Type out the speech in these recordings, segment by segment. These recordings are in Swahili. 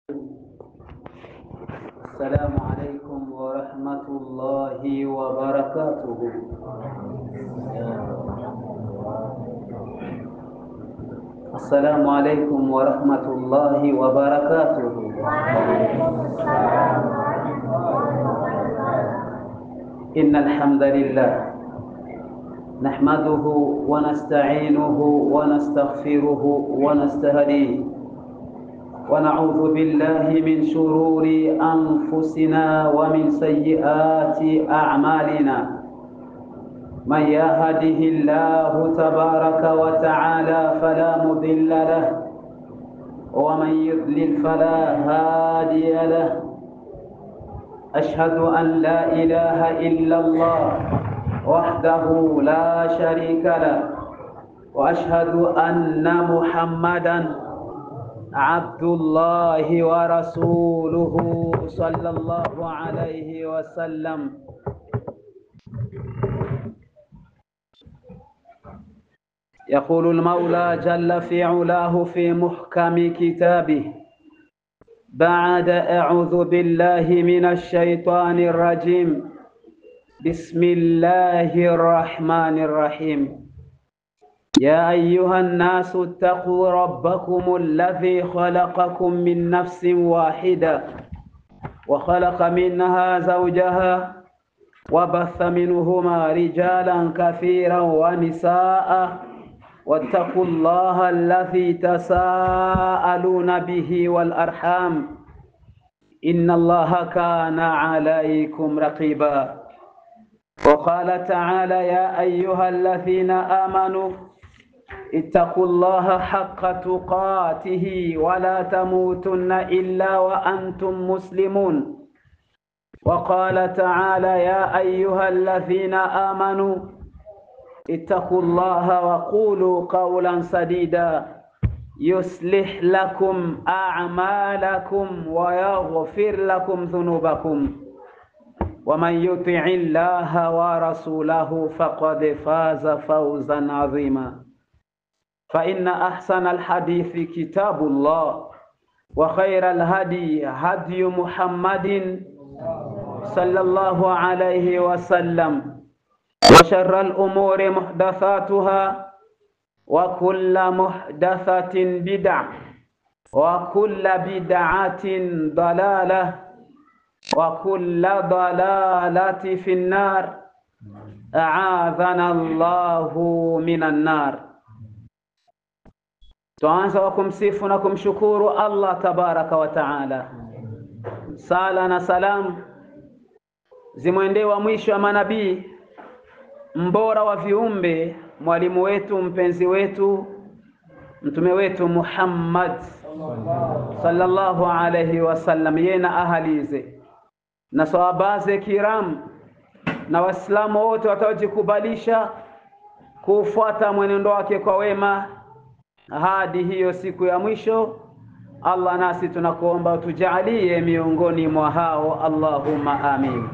السلام عليكم ورحمة الله وبركاته السلام عليكم ورحمة الله وبركاته إن الحمد لله نحمده ونستعينه ونستغفره ونستهديه ونعوذ بالله من شرور أنفسنا ومن سيئات أعمالنا من يهده الله تبارك وتعالى فلا مضل له ومن يضلل فلا هادي له أشهد أن لا إله إلا الله وحده لا شريك له وأشهد أن محمدًا عبد الله ورسوله صلى الله عليه وسلم يقول المولى جل في علاه في محكم كتابه بعد أعوذ بالله من الشيطان الرجيم بسم الله الرحمن الرحيم يا أيها الناس اتقوا ربكم الذي خلقكم من نفس واحدة وخلق منها زوجها وبث منهما رجالا كثيرا ونساء واتقوا الله الذي تساءلون به والأرحام إن الله كان عليكم رقيبا وقال تعالى يا أيها الذين آمنوا اتقوا الله حق تقاته ولا تموتن إلا وأنتم مسلمون وقال تعالى يا أيها الذين آمنوا اتقوا الله وقولوا قولا سديدا يصلح لكم أعمالكم ويغفر لكم ذنوبكم ومن يطع الله ورسوله فقد فاز فوزا عظيما فإن أحسن الحديث كتاب الله وخير الهدي هدي محمد صلى الله عليه وسلم وشر الأمور محدثاتها وكل محدثة بدع وكل بدعة ضلالة وكل ضلالة في النار أعاذنا الله من النار Twaanza kwa kumsifu na kumshukuru Allah tabaraka wa taala. Sala na salamu zimwendee wa mwisho wa manabii, mbora wa viumbe, mwalimu wetu, mpenzi wetu, mtume wetu Muhammad sallallahu alayhi wasallam, yeye na ahalize na sahabaze kiram na Waislamu wote wataojikubalisha kufuata mwenendo wake kwa wema hadi hiyo siku ya mwisho. Allah, nasi tunakuomba utujalie miongoni mwa hao, Allahumma amin.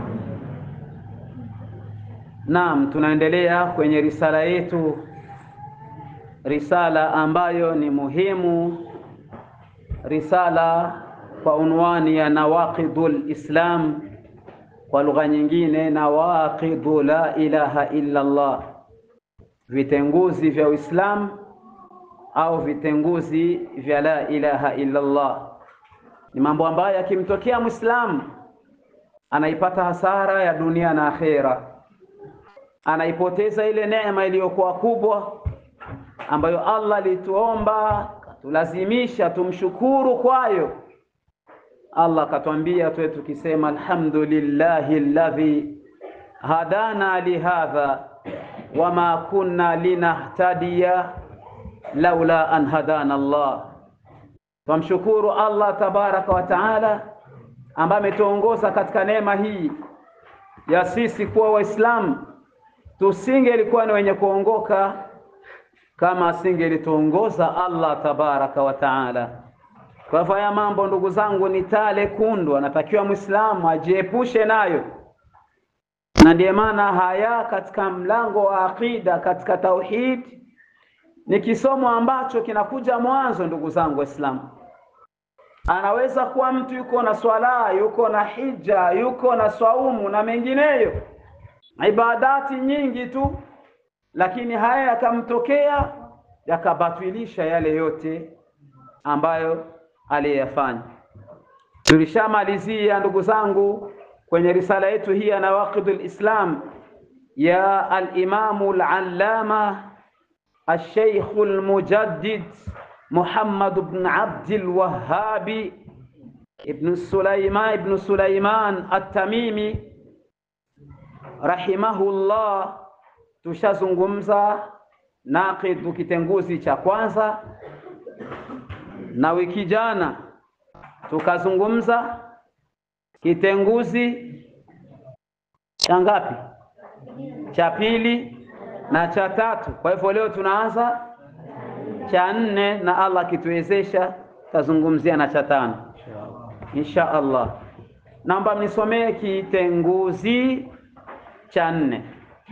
Naam, tunaendelea kwenye risala yetu, risala ambayo ni muhimu, risala kwa unwani ya nawaqidul Islam, kwa lugha nyingine nawaqidu la ilaha illa Allah, vitenguzi vya Uislamu au vitenguzi vya la ilaha illa Allah. Ni mambo ambayo yakimtokea Muislamu anaipata hasara ya dunia na akhera, anaipoteza ile neema iliyokuwa kubwa ambayo Allah alituomba katulazimisha tumshukuru kwayo. Allah akatwambia tuwe tukisema alhamdulillahi alladhi hadana lihadha wama kunna linahtadiya laula an hadana Allah. Twamshukuru Allah tabaraka wa taala ambaye ametuongoza katika neema hii ya sisi kuwa Waislamu. Tusingelikuwa ni wenye kuongoka kama asingelituongoza Allah tabaraka wa taala. Kwa hivyo haya mambo ndugu zangu ni tale kundu, anatakiwa Muislamu ajiepushe nayo, na ndiye maana haya katika mlango wa aqida, katika tauhid ni kisomo ambacho kinakuja mwanzo, ndugu zangu Waislamu. Anaweza kuwa mtu yuko na swala, yuko na hija, yuko na swaumu na mengineyo, ibadati nyingi tu, lakini haya yakamtokea yakabatilisha yale yote ambayo aliyafanya. Tulishamalizia ndugu zangu kwenye risala yetu hii ya Nawaqidul Islam ya al-Imamu al-Allama al-Sheikh al-Mujaddid Muhammad ibn Abdul Wahhab ibn Sulaiman ibn Sulaiman at-Tamimi rahimahullah. Tushazungumza naqidu kitenguzi cha kwanza, na wiki jana tukazungumza kitenguzi cha ngapi? Cha pili na cha tatu. Kwa hivyo leo tunaanza cha nne, na Allah akituwezesha tazungumzia na cha tano insha Allah. Naomba mnisomee kitenguzi cha nne.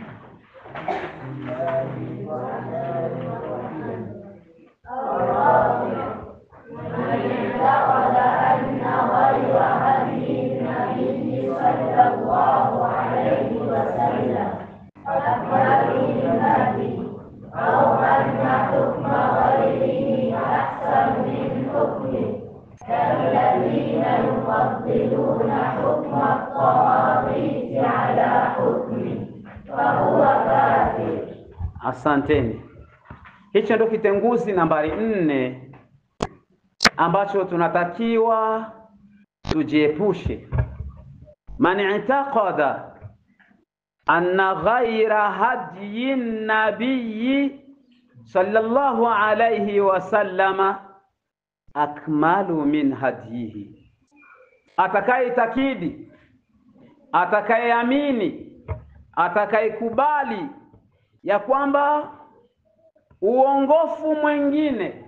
Asanteni. Hicho ndio kitenguzi nambari nne ambacho tunatakiwa tujiepushe. Man i'taqada anna ghaira hadyi nabiyi sallallahu alayhi wasallama akmalu min hadyihi, atakayeitakidi, atakayeamini, atakayekubali ya kwamba uongofu mwingine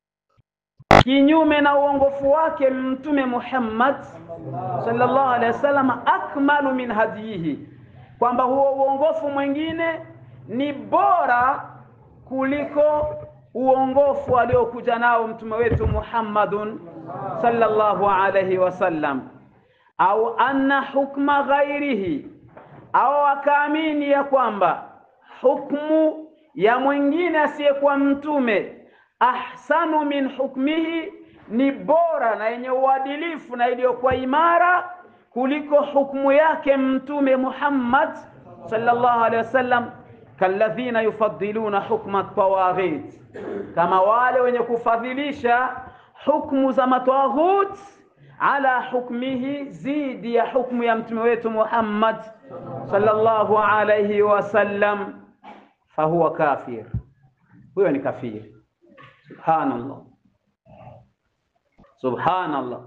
kinyume na uongofu wake Mtume Muhammad sallallahu alaihi wasallam akmalu min hadiyihi, kwamba huo uongofu mwingine ni bora kuliko uongofu aliokuja nao mtume wetu Muhammadun sallallahu alaihi wasallam, au anna hukma ghairihi, au akaamini ya kwamba hukmu ya mwingine asiyekuwa mtume ahsanu min hukmihi, ni bora na yenye uadilifu na iliyokuwa imara kuliko hukmu yake mtume Muhammad sallallahu alaihi wasallam. Kalladhina yufaddiluna hukma tawaghit, kama wale wenye kufadhilisha hukmu za matawaghut ala hukmihi, zidi ya hukmu ya mtume wetu Muhammad sallallahu alaihi wasallam fahuwa kafir, huyo ni kafiri. Subhanallah, subhanallah.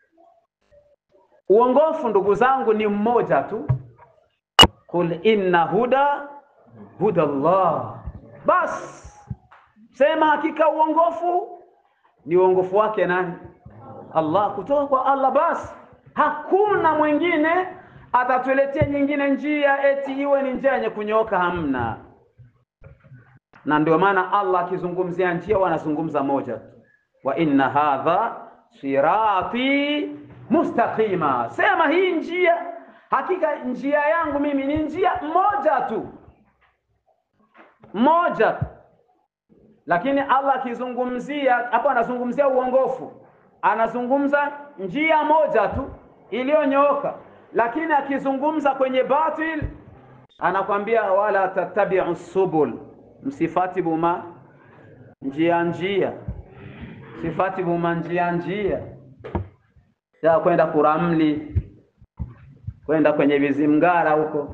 Uongofu ndugu zangu ni mmoja tu, qul inna huda huda Allah. Bas sema hakika uongofu ni uongofu wake nani? Allah, kutoka kwa Allah. Bas hakuna mwingine atatuletea nyingine njia eti iwe ni njia yenye kunyooka, hamna na ndio maana Allah akizungumzia njia wanazungumza moja tu, wa inna hadha sirati mustaqima. Sema hii njia, hakika njia yangu mimi ni njia moja tu, moja tu. Lakini Allah akizungumzia hapo, anazungumzia uongofu, anazungumza njia moja tu iliyonyooka, lakini akizungumza kwenye batil anakwambia wala tattabi'u subul msifati buma njia njia, sifati buma njia njia ya kwenda kuramli, kwenda kwenye vizimgara huko,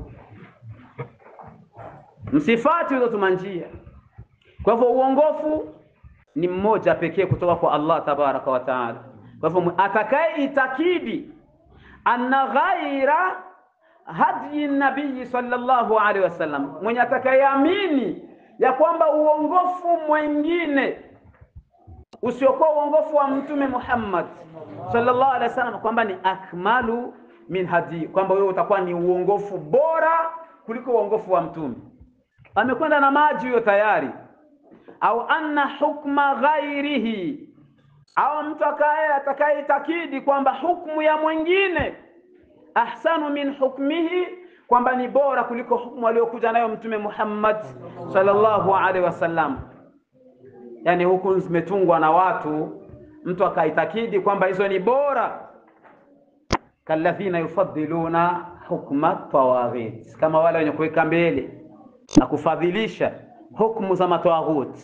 msifati hizo tuma njia. Kwa hivyo uongofu ni mmoja pekee kutoka kwa Allah tabaraka wa taala. Kwa hivyo atakaye itakidi anna ghaira hadyi nabii sallallahu alaihi wasallam, mwenye atakayeamini ya kwamba uongofu mwingine usiokuwa uongofu wa mtume Muhammad sallallahu alaihi wasallam kwamba ni akmalu min hadi, kwamba wewe utakuwa ni uongofu bora kuliko uongofu wa mtume. Amekwenda na maji huyo tayari. Au anna hukma ghairihi, au mtu akaye atakayeitakidi kwamba hukumu ya mwingine ahsanu min hukmihi, kwamba ni bora kuliko hukumu aliyokuja nayo Mtume Muhammad sallallahu alaihi wasallam. Yani hukumu zimetungwa na watu, mtu akaitakidi kwamba hizo ni bora. kalladhina yufaddiluna hukma tawaghit, kama wale wenye kuweka mbele na kufadhilisha hukumu za matawaghuti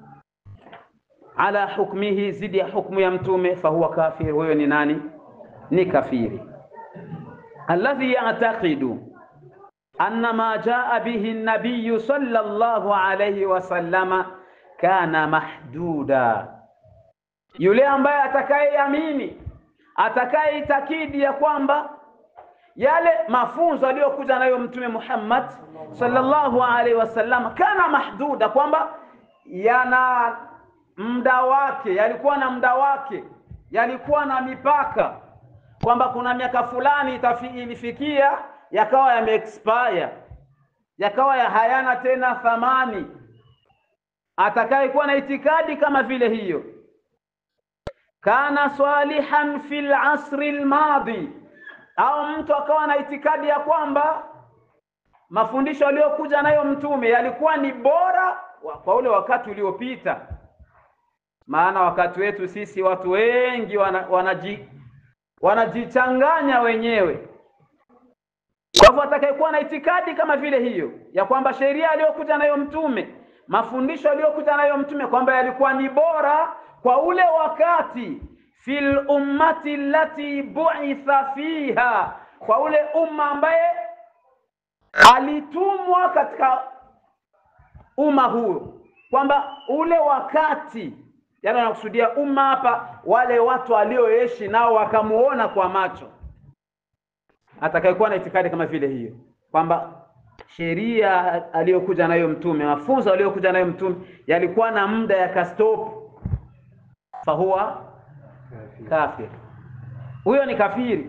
ala hukmihi, zidi ya hukmu ya mtume, fahuwa kafir, huyo ni nani? Ni kafiri. alladhi ya'taqidu anna ma jaa bihi an-nabiy sallallahu alayhi wasallama kana mahduda, yule ambaye atakayeamini atakayeitakidi ya kwamba yale mafunzo aliyokuja nayo mtume Muhammad sallallahu alaihi wasallam kana mahduda, kwamba yana muda wake, yalikuwa na muda wake, yalikuwa na mipaka, kwamba kuna miaka fulani ilifikia yakawa yameexpire, yakawa ya hayana tena thamani. Atakayekuwa na itikadi kama vile hiyo, kana salihan fil asri almadi, au mtu akawa na itikadi ya kwamba mafundisho aliyokuja nayo mtume yalikuwa ni bora kwa ule wakati uliopita. Maana wakati wetu sisi watu wengi wana, wanaji wanajichanganya wenyewe. Kwa hivyo atakayekuwa na itikadi kama vile hiyo ya kwamba sheria aliyokuja nayo mtume, mafundisho aliyokuja nayo mtume kwamba yalikuwa ni bora kwa ule wakati, fil ummati allati bu'itha fiha, kwa ule umma ambaye alitumwa katika umma huo, kwamba ule wakati, yani anakusudia umma hapa, wale watu walioishi nao wakamuona kwa macho. Atakayekuwa na itikadi kama vile hiyo kwamba sheria aliyokuja nayo mtume, mafunzo aliyokuja nayo mtume yalikuwa na muda yakastop, fahuwa kafir, huyo ni kafiri.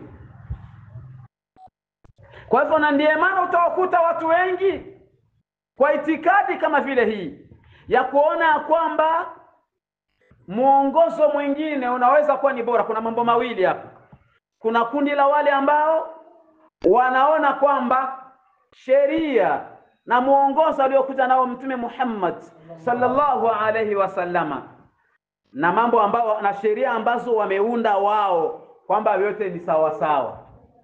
Kwa hivyo, na ndiye maana utawakuta watu wengi kwa itikadi kama vile hii ya kuona ya kwamba mwongozo mwingine unaweza kuwa ni bora. Kuna mambo mawili hapa. Kuna kundi la wale ambao wanaona kwamba sheria na mwongozo aliokuja nao Mtume Muhammad sallallahu alaihi wasallama na mambo ambao na sheria ambazo wameunda wao kwamba vyote ni sawa sawa,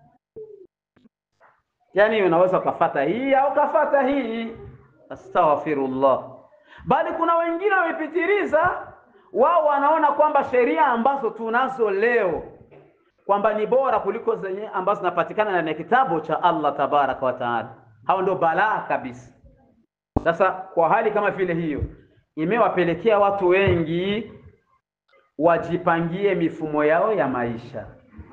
yaani unaweza ukafata hii au ukafata hii. Astaghfirullah. Bali kuna wengine wamepitiliza, wao wanaona kwamba sheria ambazo tunazo leo kwamba ni bora kuliko zenye ambazo zinapatikana ndani ya kitabu cha Allah tabaraka wa taala. Hao ndio balaa kabisa. Sasa kwa hali kama vile hiyo, imewapelekea watu wengi wajipangie mifumo yao ya maisha.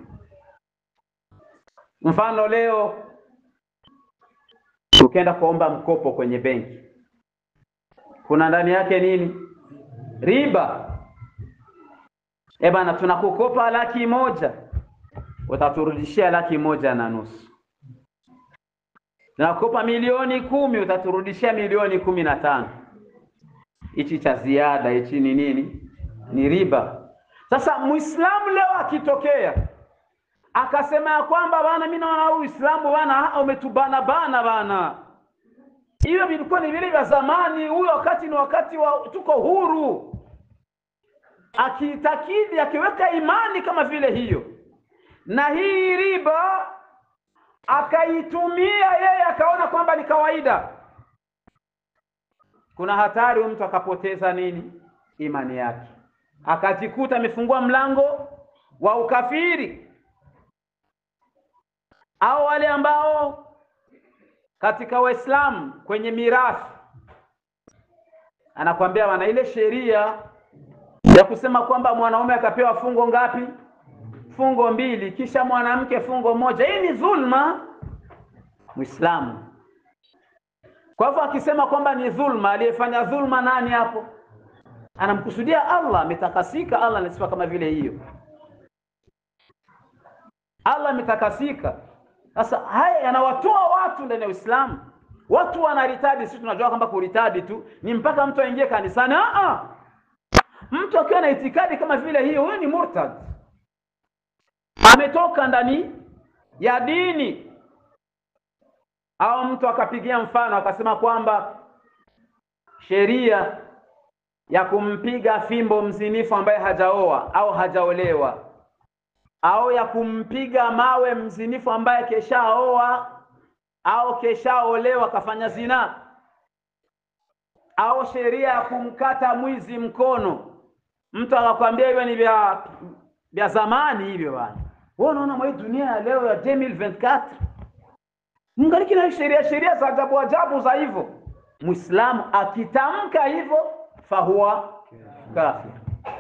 Mfano, leo ukienda kuomba mkopo kwenye benki, kuna ndani yake nini? Riba. Eh bana, tunakukopa laki moja utaturudishia laki moja na nusu. Tunakukopa milioni kumi utaturudishia milioni kumi na tano. Hichi cha ziada hichi ni nini? Ni riba. Sasa Muislamu leo akitokea akasema ya kwamba bana, mimi naona Uislamu bana umetubana bana bana, hiyo vilikuwa ni vile vya zamani. Huyo wakati ni wakati wa tuko huru, akiitakidi akiweka imani kama vile hiyo na hii riba akaitumia yeye akaona kwamba ni kawaida, kuna hatari mtu akapoteza nini? Imani yake, akajikuta amefungua mlango wa ukafiri. Au wale ambao katika Waislamu kwenye mirathi anakwambia wana ile sheria ya kusema kwamba mwanaume atapewa fungo ngapi? fungo mbili, kisha mwanamke fungo moja. Hii ni dhulma Muislamu. Kwa hivyo akisema kwamba ni dhulma, aliyefanya dhulma nani hapo? Anamkusudia Allah, ametakasika. Allah na sifa kama vile hiyo, Allah ametakasika. Sasa haya yanawatoa watu ndani ya Uislamu. Watu wanaritadi, sisi tunajua kwamba kuritadi tu ni mpaka mtu aingie kanisani. Ah, mtu akiwa na itikadi kama vile hiyo, huyo ni murtad, ametoka ndani ya dini. Au mtu akapigia mfano akasema kwamba sheria ya kumpiga fimbo mzinifu ambaye hajaoa au hajaolewa au ya kumpiga mawe mzinifu ambaye keshaoa au keshaolewa kafanya zina au sheria ya kumkata mwizi mkono, mtu akakwambia hivyo ni vya vya zamani hivyo bwana. Wewe unaona mwa hii dunia ya leo ya 2024 mngaliki na sheria sheria za ajabu ajabu za hivyo. Muislamu akitamka hivyo fahuwa kafir,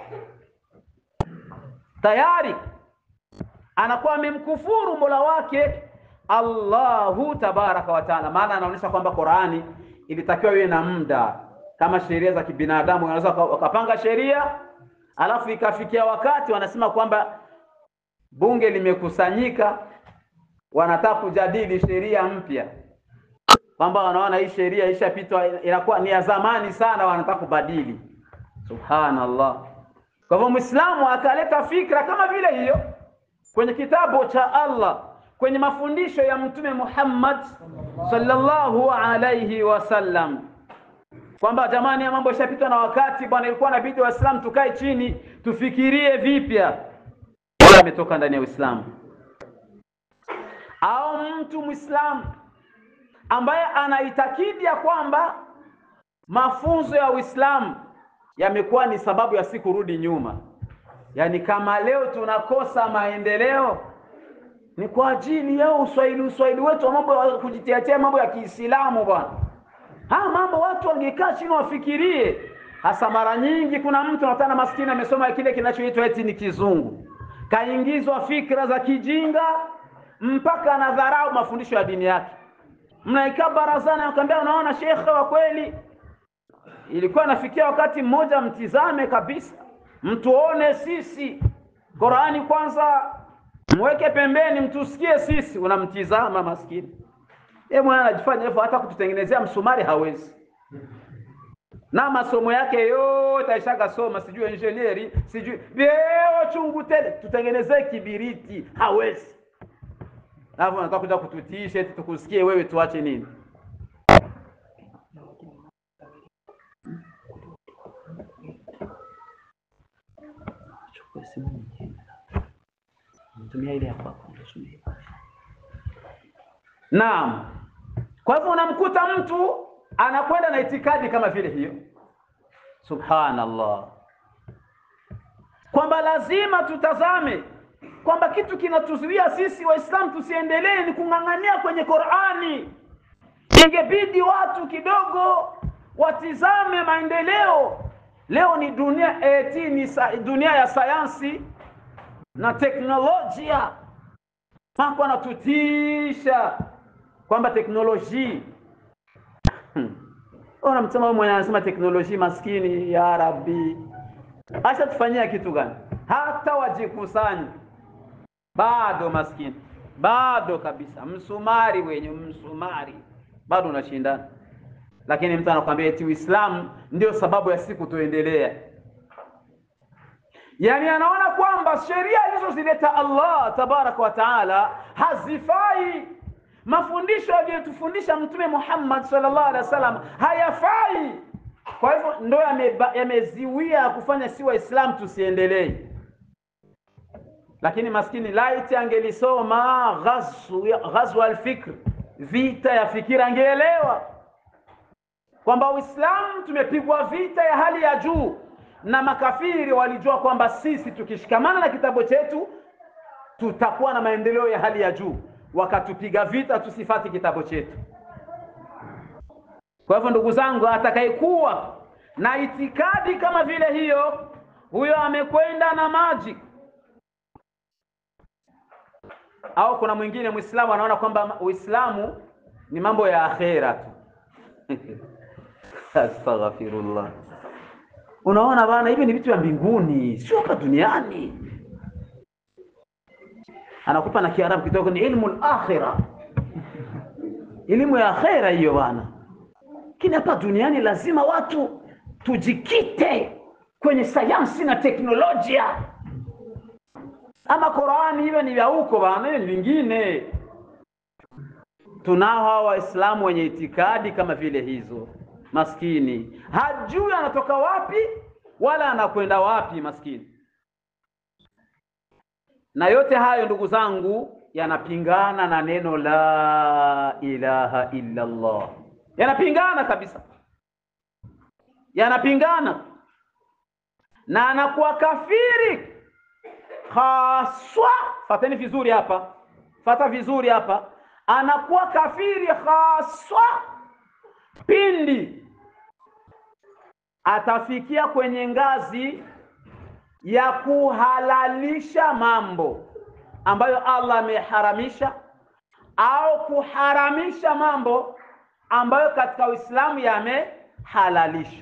tayari anakuwa amemkufuru mola wake Allahu tabaraka wa taala. Maana anaonyesha kwamba Qurani ilitakiwa iwe na muda kama sheria za kibinadamu, wanaweza wakapanga sheria alafu ikafikia wakati wanasema kwamba bunge limekusanyika, wanataka kujadili sheria mpya, kwamba wanaona hii sheria ishapitwa, inakuwa ni ya zamani sana, wanataka kubadili. Subhanallah. Kwa hivyo Muislamu akaleta fikra kama vile hiyo kwenye kitabu cha Allah, kwenye mafundisho ya Mtume Muhammad sallallahu alayhi wasallam kwamba jamani, ya mambo yashapitwa na wakati bwana, ilikuwa inabidi Waislamu tukae chini tufikirie vipya. Ametoka ndani ya Uislamu au mtu Muislamu ambaye anaitakidi ya kwamba mafunzo ya Uislamu yamekuwa ni sababu ya si kurudi nyuma, yaani kama leo tunakosa maendeleo ni kwa ajili ya uswahili uswahili wetu wa mambo ya kujitiatia mambo ya Kiislamu bwana. Haya mambo watu wangekaa chini wafikirie. Hasa mara nyingi kuna mtu anatana maskini amesoma kile kinachoitwa eti ni kizungu, kaingizwa fikra za kijinga mpaka anadharau mafundisho ya dini yake. Mnaikaa barazani, akamwambia unaona shekhe wa kweli, ilikuwa nafikia wakati mmoja mtizame kabisa, mtuone sisi. Qurani kwanza mweke pembeni, mtusikie sisi. Unamtizama maskini yeye mwana anajifanya hivyo, hata kututengenezea msumari hawezi, na masomo yake yote aishaga soma, sijui engineering, sijui vyeo chungu tele, tutengenezee kibiriti hawezi. Alafu anataka kuja kututiisha eti tukusikie wewe, tuache nini? Naam. Kwa hivyo unamkuta mtu anakwenda na itikadi kama vile hiyo, subhanallah, kwamba lazima tutazame kwamba kitu kinatuzuia sisi Waislamu tusiendelee ni kung'ang'ania kwenye Qur'ani. Ingebidi watu kidogo watizame maendeleo. Leo ni dunia eti ni sa, dunia ya sayansi na teknolojia, mambo anatutisha kwamba teknolojia ona msema mwenye anasema teknolojia, maskini ya Rabbi, acha tufanyia kitu gani? Hata wajikusanye bado maskini, bado kabisa, msumari wenye msumari bado unashindana. Lakini mtu anakuambia eti Uislamu ndio sababu ya siku tuendelea, yaani anaona kwamba sheria alizozileta Allah tabaraka wa taala hazifai mafundisho aliyotufundisha Mtume Muhammad sallallahu alaihi wasallam hayafai. Kwa hivyo ndo yameziwia ya kufanya si Waislamu tusiendelee. Lakini maskini laiti angelisoma ghazwa alfikr, vita ya fikira, angeelewa kwamba Uislamu tumepigwa vita ya hali ya juu, na makafiri walijua kwamba sisi tukishikamana na kitabu chetu tutakuwa na maendeleo ya hali ya juu wakatupiga vita tusifati kitabu chetu. Kwa hivyo, ndugu zangu, atakayekuwa na itikadi kama vile hiyo, huyo amekwenda na maji. Au kuna mwingine Muislamu anaona kwamba Uislamu ni mambo ya akhera tu astaghfirullah. Unaona bana, hivi ni vitu vya mbinguni, sio hapa duniani anakupa na Kiarabu kidogo, ni ilmu al-akhira, elimu ya akhera hiyo bwana. Lakini hapa duniani lazima watu tujikite kwenye sayansi na teknolojia. Ama Qurani hivyo ni vya huko bana, ni vingine. Tunao hawa Waislamu wenye itikadi kama vile hizo, maskini hajui anatoka wapi wala anakwenda wapi, maskini. Na yote hayo ndugu zangu, yanapingana na neno la ilaha illa Allah, yanapingana kabisa, yanapingana na anakuwa kafiri haswa. Fateni vizuri hapa, fata vizuri hapa, anakuwa kafiri haswa pindi atafikia kwenye ngazi ya kuhalalisha mambo ambayo Allah ameharamisha au kuharamisha mambo ambayo katika Uislamu yamehalalishwa.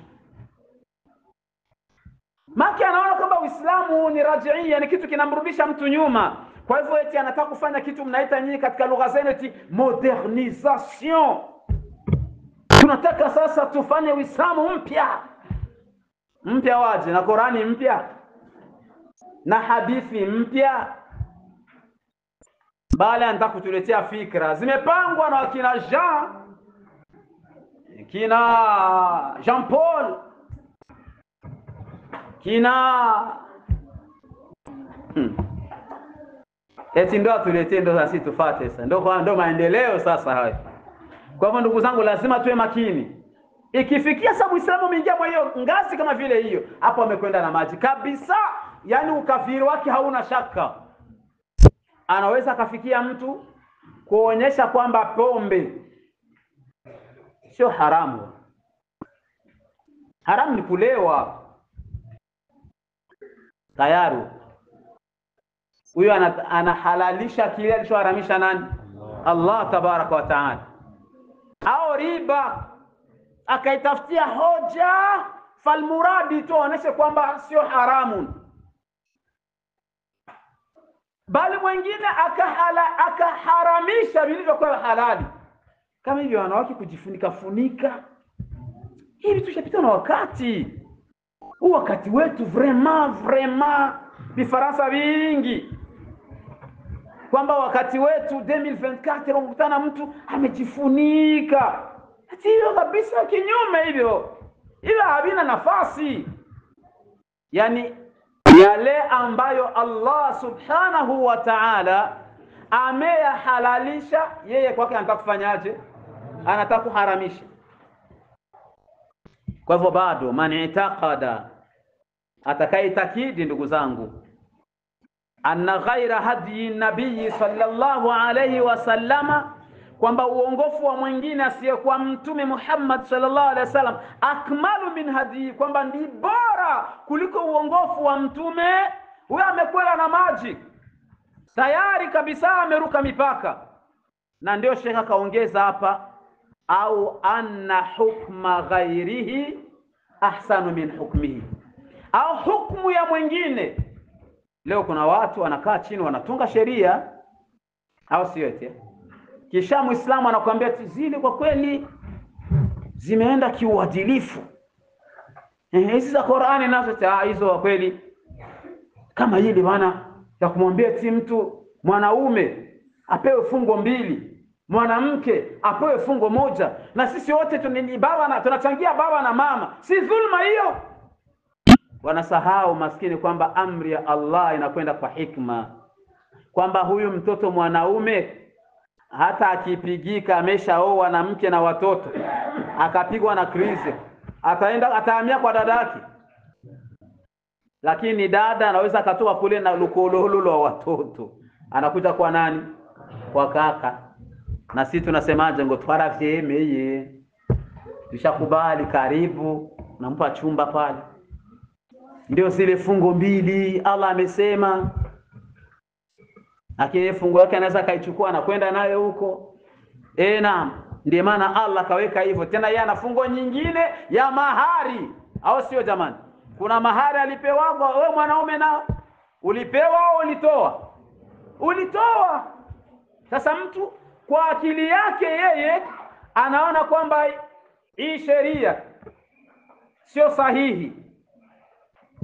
Maki anaona kwamba Uislamu ni rajiia, ni kitu kinamrudisha mtu nyuma. Kwa hivyo eti anataka kufanya kitu mnaita nyinyi katika lugha zenu eti modernisation. Tunataka sasa tufanye Uislamu mpya mpya, waje na Qurani mpya na hadithi mpya, bali anataka kutuletea fikra zimepangwa na kina Jean kina Jean Paul kina hmm. Eti ndo atuletee ndo sasi tufate sasa, ndo ndo maendeleo sasa hayo. Kwa hivyo ndugu zangu, lazima tuwe makini. Ikifikia sasa Muislamu umeingia kwa hiyo ngazi kama vile hiyo, hapo amekwenda na maji kabisa, yaani ukafiri wake hauna shaka. Anaweza akafikia mtu kuonyesha kwamba pombe sio haramu. Haramu ni kulewa tayari huyo anahalalisha kile alichoharamisha nani? Allah tabaraka wa taala. Au riba akaitafutia hoja falmuradi tu aoneshe kwamba sio haramu, bali mwingine akahala akaharamisha vilivyokuwa halali, kama hivyo wanawake kujifunika funika. Hivi tushapita na wakati huu, wakati wetu vraiment vraiment vifaransa vingi kwamba wakati wetu 2024 unakutana mtu amejifunika. Ati hivyo kabisa, kinyume hivyo hivyo havina nafasi. Yani yale ambayo Allah subhanahu wa ta'ala ameyahalalisha, yeye kwake anataka kufanyaje? Anataka kuharamisha. Kwa hivyo bado man itaqada atakaitakidi ndugu zangu, anna ghaira hadi nabii sallallahu alayhi wasallama, kwamba uongofu wa mwingine asiyekuwa Mtume Muhammad sallallahu alaihi wasallam akmalu min hadi, kwamba ndi bora kuliko uongofu wa mtume huyo. Amekwela na maji tayari kabisa, ameruka mipaka. Na ndio shekha akaongeza hapa, au anna hukma ghairihi ahsanu min hukmihi au hukumu ya mwingine. Leo kuna watu wanakaa chini wanatunga sheria, au sio? Eti kisha Muislamu anakuambia zile kwa kweli zimeenda kiuadilifu, hizi za Qur'ani nazo hizo kwa kweli, kama hili bwana ya kumwambia ti mtu mwanaume apewe fungo mbili, mwanamke apewe fungo moja, na sisi wote tunini baba na tunachangia baba na mama, si dhulma hiyo? Wanasahau maskini kwamba amri ya Allah inakwenda kwa hikma, kwamba huyu mtoto mwanaume hata akipigika ameshaoa na mke na watoto, akapigwa na krizi, ataenda atahamia kwa dada yake, lakini dada anaweza akatoka kule na lukololo wa watoto, anakuja kwa nani? Kwa kaka. Na sisi tunasemaje? ngo twara vyemeye, tushakubali, karibu, nampa chumba pale ndio zile fungo mbili Allah amesema, lakini fungo yake anaweza akaichukua na kwenda nayo huko. E, naam, ndiyo maana Allah kaweka hivyo. Tena yeye ana fungo nyingine ya mahari, au sio jamani? Kuna mahari alipewa wewe mwanaume, nao ulipewa au ulitoa? Ulitoa. Sasa mtu kwa akili yake yeye anaona kwamba hii sheria sio sahihi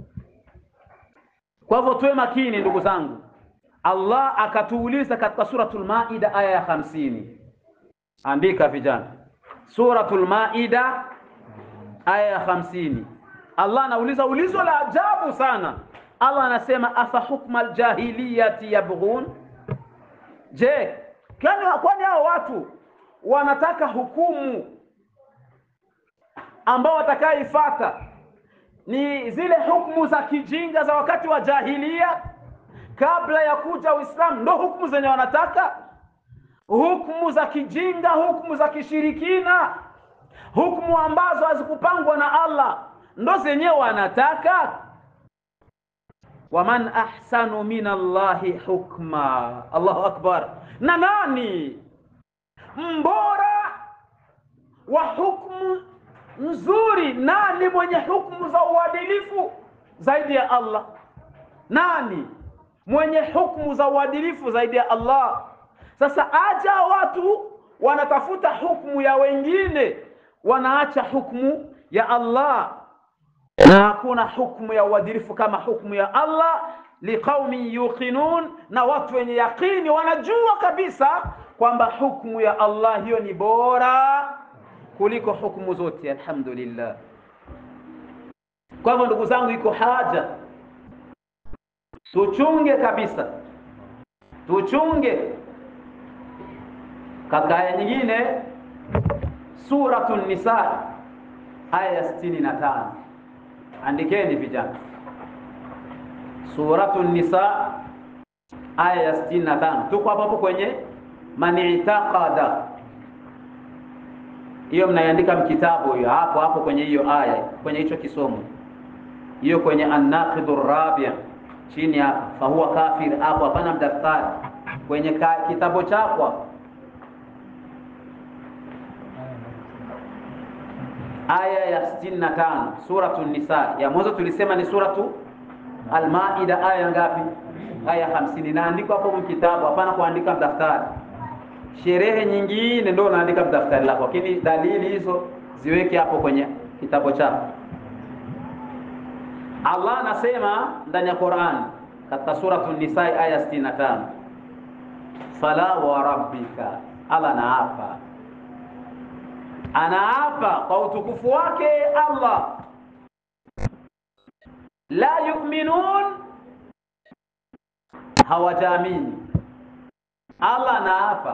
Kwa hivyo tuwe makini ndugu zangu. Allah akatuuliza katika suratul Maida aya ya hamsini. Andika vijana, suratul Maida aya ya hamsini. Allah anauliza ulizo la ajabu sana. Allah anasema afa hukma aljahiliyati yabghun, je, kwani hao watu wanataka hukumu ambao watakaifata ni zile hukumu za kijinga za wakati wa jahilia kabla ya kuja Uislamu, ndo hukumu zenye wanataka, hukumu za kijinga, hukumu za kishirikina, hukumu ambazo hazikupangwa na Allah, ndo zenyewe wanataka. Waman ahsanu min Allahi hukma. Allahu akbar! Na nani mbora wa hukumu nzuri? Nani mwenye hukumu za uadilifu zaidi ya Allah? Nani mwenye hukumu za uadilifu zaidi ya Allah? Sasa aja watu wanatafuta hukumu ya wengine, wanaacha hukumu ya Allah, na hakuna hukumu ya uadilifu kama hukumu ya Allah. Liqaumin yuqinun, na watu wenye yaqini wanajua kabisa kwamba hukumu ya Allah hiyo ni bora kuliko hukumu zote. Alhamdulillah. Kwa hivyo ndugu zangu, iko haja tuchunge kabisa, tuchunge. Katika aya nyingine Suratu Nisa aya ya sitini na tano andikeni vijana, Suratu Nisa aya ya sitini na tano tuko hapo hapo kwenye manitaqada hiyo, mnaiandika mkitabu hiyo hapo hapo kwenye hiyo aya, kwenye hicho kisomo hiyo, kwenye annaqidu rabia chini hapa, fahuwa kafir hapo, hapana mdaftari, kwenye kitabu chako aya ya sitini na tano suratu Nisa. Ya mwanzo tulisema ni suratu Almaida, aya ngapi? Aya hamsini. Naandikwa hapo mkitabu, hapana kuandika mdaftari. Sherehe nyingine ndio unaandika mdaftari lako, lakini dalili hizo ziweke hapo kwenye kitabu chako. Allah anasema ndani ya Qur'an katika suratu Nisa aya sitini na tano fala wa rabbika, Allah naapa anaapa kwa utukufu wake Allah, la yu'minun, hawajaamini. Allah anaapa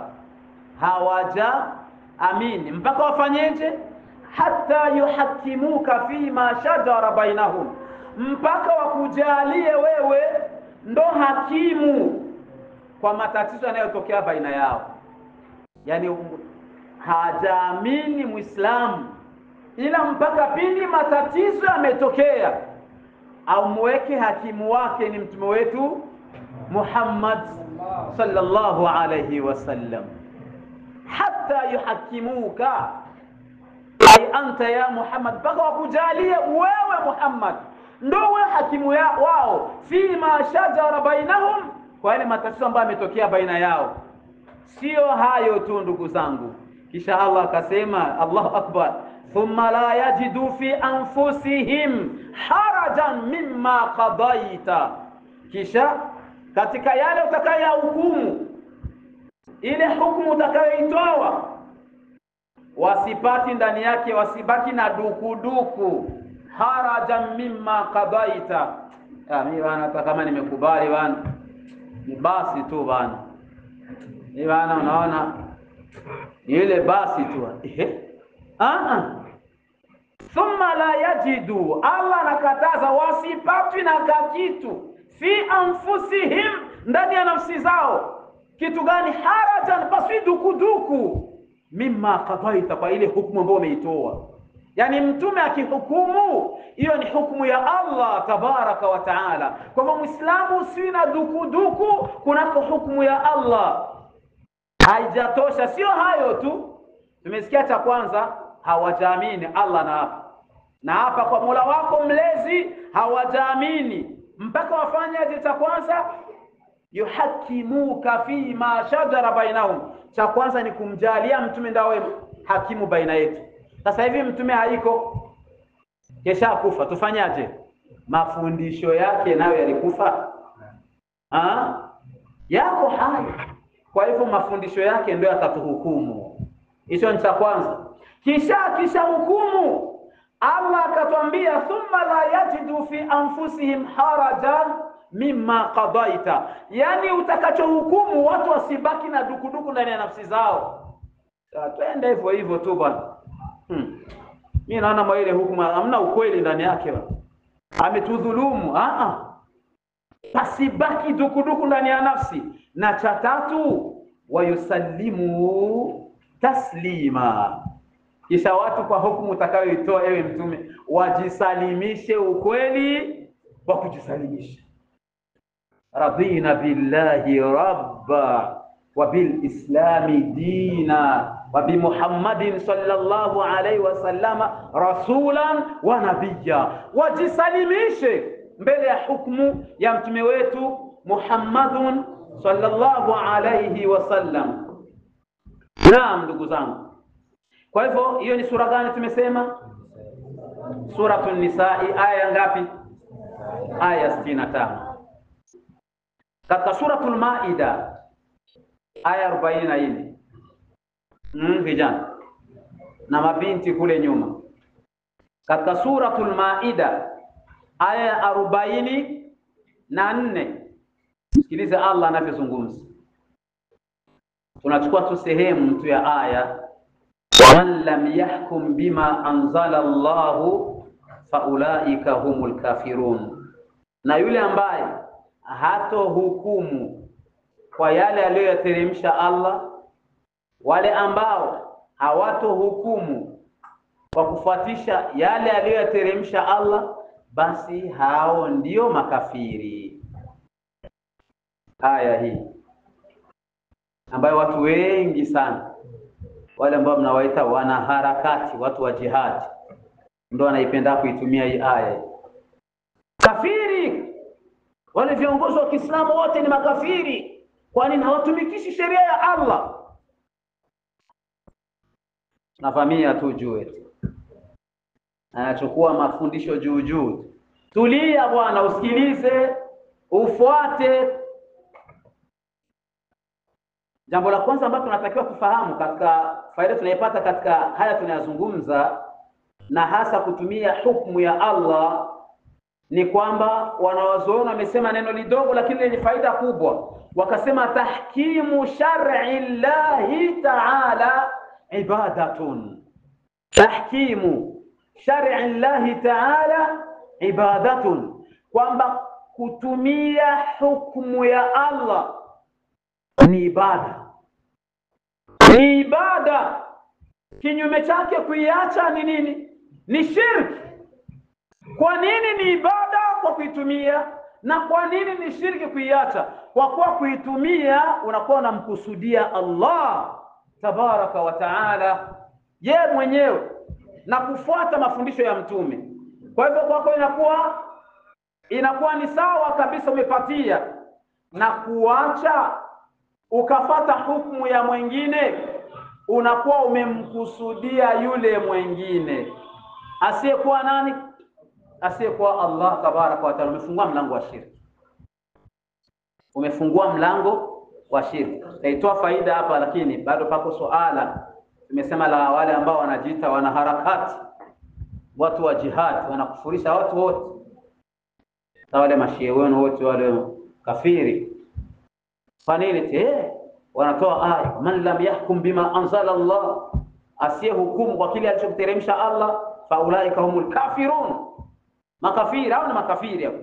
hawajaamini mpaka wafanyeje? Hata yuhakimuka fima shajara bainahum, mpaka wakujalie wewe ndo hakimu kwa matatizo yanayotokea baina yao, yani hajaamini Muislamu ila mpaka pindi matatizo yametokea, amweke hakimu wake ni mtume wetu Muhammad sallallahu alayhi wasallam, hata yuhakimuka ay anta ya Muhammad, mpaka wakujalie wewe Muhammad ndo we hakimu ya wao, fima shajara bainahum, kwa yale matatizo ambayo yametokea baina yao. Sio hayo tu ndugu zangu kisha Allah akasema, Allahu akbar, thumma la yajidu fi anfusihim harajan mimma qadaita, kisha katika yale utakayohukumu, ile hukumu utakayoitoa, wasipati ndani yake, wasibaki na dukuduku. Harajan mimma qadaita, mimi bana, hata kama nimekubali bana, ni basi tu bana, ni bana, unaona ile basi tu ehe, ah, thumma la yajidu, Allah anakataza wasipatwi na kakitu fi anfusihim, ndani ya nafsi zao. Kitu gani? Harajan, paswi dukuduku, mimma qadaita, kwa ile hukumu ambayo umeitoa. Yani mtume akihukumu, hiyo ni hukumu ya Allah tabaraka wa taala. Kwa hivyo Muislamu si na dukuduku kunako hukumu ya Allah. Haijatosha, sio hayo tu. Tumesikia cha kwanza, hawajaamini Allah na hapa na hapa kwa Mola wako mlezi, hawajaamini mpaka wafanyaje? Cha kwanza, yuhakimuka fi ma shajara bainahum. Cha kwanza ni kumjalia mtume ndawe hakimu baina yetu. Sasa hivi mtume haiko, kesha kufa, tufanyaje? Mafundisho yake nayo yalikufa ha? yako hai. Kwa hivyo mafundisho yake ndio yatatuhukumu. Hicho ni cha kwanza. Kisha kisha hukumu Allah akatwambia, thumma la yajidu fi anfusihim harajan mimma qadaita, yani utakachohukumu watu wasibaki na dukuduku ndani ya nafsi zao. Twende hivyo hivyo tu bwana. Hmm. Mimi naona mwa ile hukumu hamna ukweli ndani yake bwana. Ametudhulumu. Ah ah. Pasibaki dukuduku ndani ya nafsi. Na cha tatu wayusallimu taslima kisha watu kwa hukumu utakayoitoa ewe Mtume wajisalimishe ukweli wa kujisalimisha. radina billahi rabba wa bilislami dina wa bimuhammadin sallallahu alaihi wasallama rasulan wa nabiyya, wajisalimishe mbele ya hukumu ya mtume wetu Muhammadun sallallahu alaihi wasallam. Naam, ndugu zangu kwa hivyo hiyo ni sura gani tumesema? Suratu Nisai aya ngapi? Aya sitini na tano. Katika Suratul Maida aya arobaini na nne mm, vijana na mabinti kule nyuma. Katika Suratul Maida aya arobaini na nne sikiliza Allah anavyozungumza. Tunachukua tu sehemu tu ya aya waman lam yahkum bima anzala Allahu faulaika humul kafirun, na yule ambaye hato hukumu kwa yale aliyoyateremsha Allah, wale ambao hawato hukumu kwa kufuatisha yale aliyoyateremsha Allah, basi hao ndio makafiri. Aya hii ambayo watu wengi sana wale ambao mnawaita wanaharakati, watu wa jihadi, ndio wanaipenda kuitumia hii aya. Kafiri, wale viongozi wa Kiislamu wote ni makafiri, kwani hawatumikishi sheria ya Allah. Navamia tu juu eti anachukua mafundisho juu juu. Tulia bwana, usikilize, ufuate Jambo la kwanza ambalo tunatakiwa kufahamu katika faida tunaipata katika haya tunayazungumza, na hasa kutumia hukumu ya Allah, ni kwamba wanawazuoni wamesema neno lidogo lakini lenye faida kubwa, wakasema tahkimu shar'i llahi ta'ala ibadatun. Tahkimu shar'i llahi ta'ala ibadatun, kwamba kutumia hukumu ya Allah ni ibada, ni ibada. Kinyume chake kuiacha ni nini? Ni shirki. Kwa nini ni ibada? Kwa kuitumia. Na kwa nini ni shirki kuiacha? Kwa kuwa kuitumia unakuwa unamkusudia Allah tabaraka wa taala ye mwenyewe na kufuata mafundisho ya Mtume. Kwa hivyo kwako inakuwa inakuwa ni sawa kabisa, umepatia na kuacha ukafata hukumu ya mwingine, unakuwa umemkusudia yule mwingine asiyekuwa nani? Asiyekuwa Allah tabaraka wa taala. Umefungua mlango wa shirki, umefungua mlango wa shirki. Taitoa faida hapa, lakini bado pako suala tumesema la wale ambao wanajiita wanaharakati, watu wa jihad, wanakufurisha watu wote, sa wale mashie wenu wote wale kafiri kwa nini? Eh, wanatoa aya man lam yahkum bima anzala Allah, asiye hukumu kwa kile alichokiteremsha Allah, faulaika humul kafirun, makafiri au ni makafiri hapo.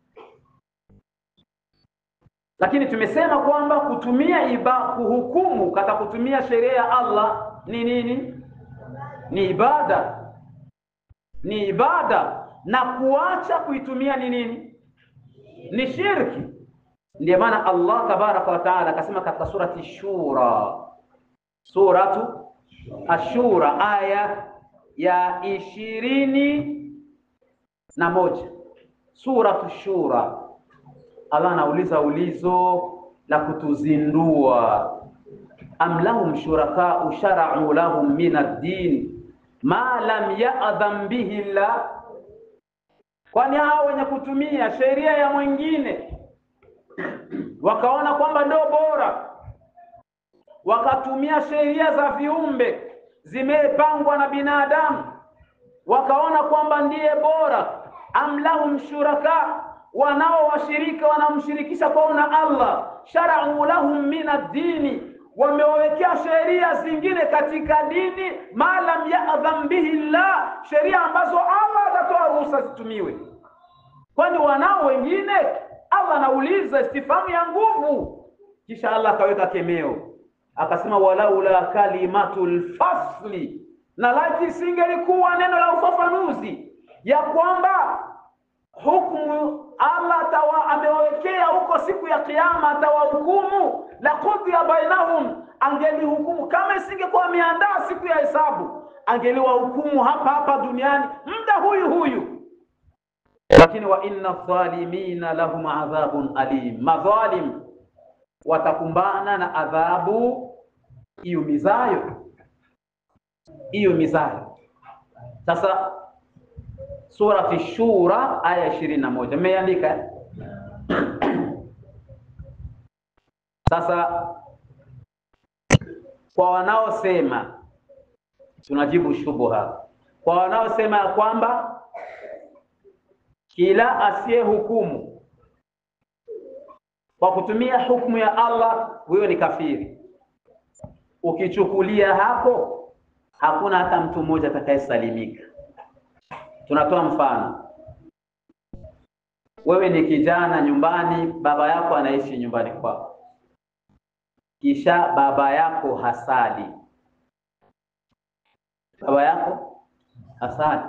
Lakini tumesema kwamba kutumia iba kuhukumu kata kutumia sheria ya Allah ni nini? Ni ibada, ni ibada, na kuacha kuitumia ni nini? Ni shirki. Ndiyo maana Allah tabaraka wa taala akasema katika surati Shura, suratu Ashura aya ya ishirini na moja suratu Shura, Allah anauliza ulizo la kutuzindua, am lahum shurakau sharau lahum min ad-din ma lam ya'dhan bihi llah, kwani hao wenye kutumia sheria ya mwingine wakaona kwamba ndio bora, wakatumia sheria za viumbe zimepangwa na binadamu, wakaona kwamba ndiye bora. am lahum shuraka, wanao washirika wanamshirikisha kwao na Allah. sharau lahum min ad-dini, wamewawekea sheria zingine katika dini, ma lam yadhan bihi llah, sheria ambazo Allah atatoa ruhusa zitumiwe. Kwani wanao wengine? Allah anauliza istifamu ya nguvu, kisha Allah akaweka kemeo akasema, walaula kalimatul fasli, na laiti isingelikuwa neno la ufafanuzi ya kwamba hukumu Allah tawa amewawekea huko siku ya Kiyama, atawahukumu la qudhiya bainahum, angelihukumu kama isingekuwa ameandaa siku ya hesabu, angeliwahukumu hapa hapa duniani muda huyu huyu. Lakini wa inna dhalimina lahum adhabun alim, madhalim watakumbana na adhabu iumizayo, iumizayo. Sasa Surati Shura aya ishirini na moja mmeandika. Sasa kwa wanaosema, tunajibu shubuha kwa wanaosema ya kwamba kila asiye hukumu kwa kutumia hukumu ya Allah huyo ni kafiri. Ukichukulia hapo, hakuna hata mtu mmoja atakayesalimika. Tunatoa mfano, wewe ni kijana nyumbani, baba yako anaishi nyumbani kwako, kisha baba yako hasali, baba yako hasali,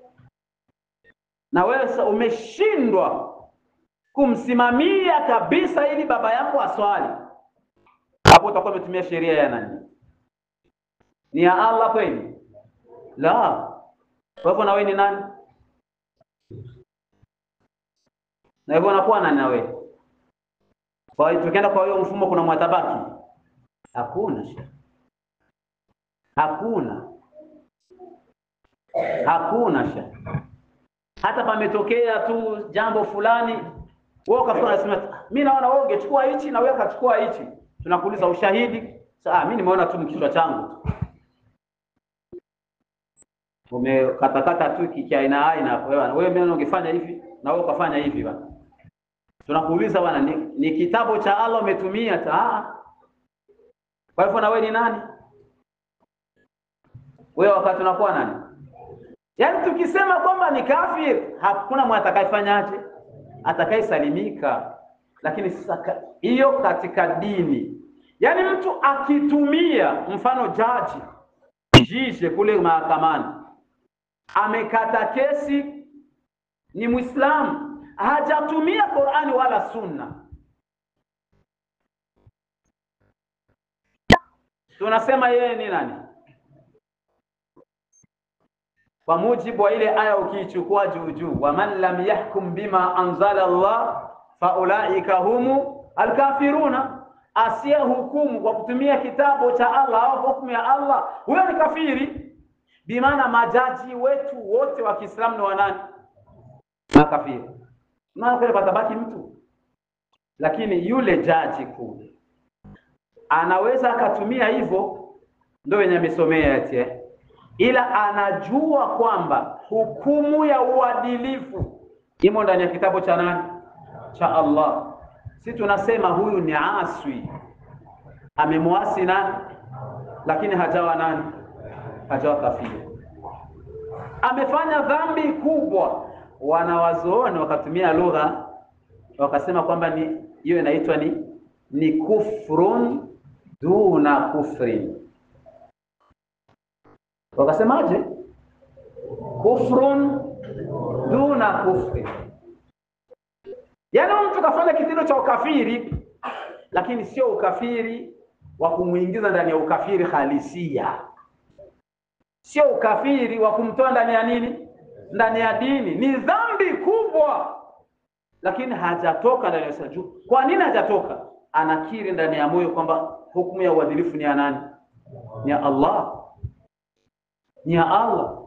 na wewe umeshindwa kumsimamia kabisa ili baba yako aswali, hapo utakuwa umetumia sheria ya nani? Ni ya Allah kweli? La. Kwa hivyo na wewe ni nani? Na hivyo unakuwa nani na wewe? Kwa hiyo tukienda kwa hiyo mfumo, kuna mwatabaki? Hakuna, hakuna, hakuna sha. Hata pametokea tu jambo fulani, wewe ukafikiri unasema mimi naona wewe ungechukua hichi na wewe ukachukua hichi, tunakuuliza ushahidi. Sasa mimi nimeona tu kichwa changu umekatakata tu kiaina aina wewe wewe mimi ungefanya hivi na wewe ukafanya hivi bwana. Tunakuuliza bwana, ni, ni kitabu cha Allah umetumia ta. Kwa hivyo na wewe ni nani? Wewe wakati unakuwa nani? Yaani tukisema kwamba ni kafir, hakuna mtu atakayefanyaje? Atakayesalimika. Lakini sasa hiyo katika dini, yaani mtu akitumia mfano jaji jishe kule mahakamani amekata kesi, ni Muislamu, hajatumia Qur'ani wala Sunna, tunasema yeye ni nani? Kwa mujibu wa ile aya ukiichukua juu juu, waman lam yahkum bima anzala Allah faulaika humu alkafiruna, asiye hukumu kwa kutumia kitabu cha Allah au hukumu ya Allah, huyo ni kafiri. Bimaana majaji wetu wote wa Kiislamu ni wanani? Makafiri. Maana kule patabaki mtu, lakini yule jaji kule anaweza akatumia hivyo, ndio wenye amesomea eti, ila anajua kwamba hukumu ya uadilifu imo ndani ya kitabu cha nani? Cha Allah. Si tunasema huyu ni aswi, amemwasi nani, lakini hajawa nani hajawa kafiri, amefanya dhambi kubwa. Wanawazuoni wakatumia lugha wakasema kwamba ni hiyo inaitwa ni ni kufrun duna kufrin. Wakasemaje? Kufrun duna kufrin, yaani mtu kafanya kitendo cha ukafiri, lakini sio ukafiri wa kumwingiza ndani ya ukafiri halisia sio ukafiri wa kumtoa ndani ya nini, ndani ya dini. Ni dhambi kubwa, lakini hajatoka ndani ya saju. Kwa nini hajatoka? Anakiri ndani ya moyo kwamba hukumu ya uadilifu ni ya nani? Ni ya Allah, ni ya Allah.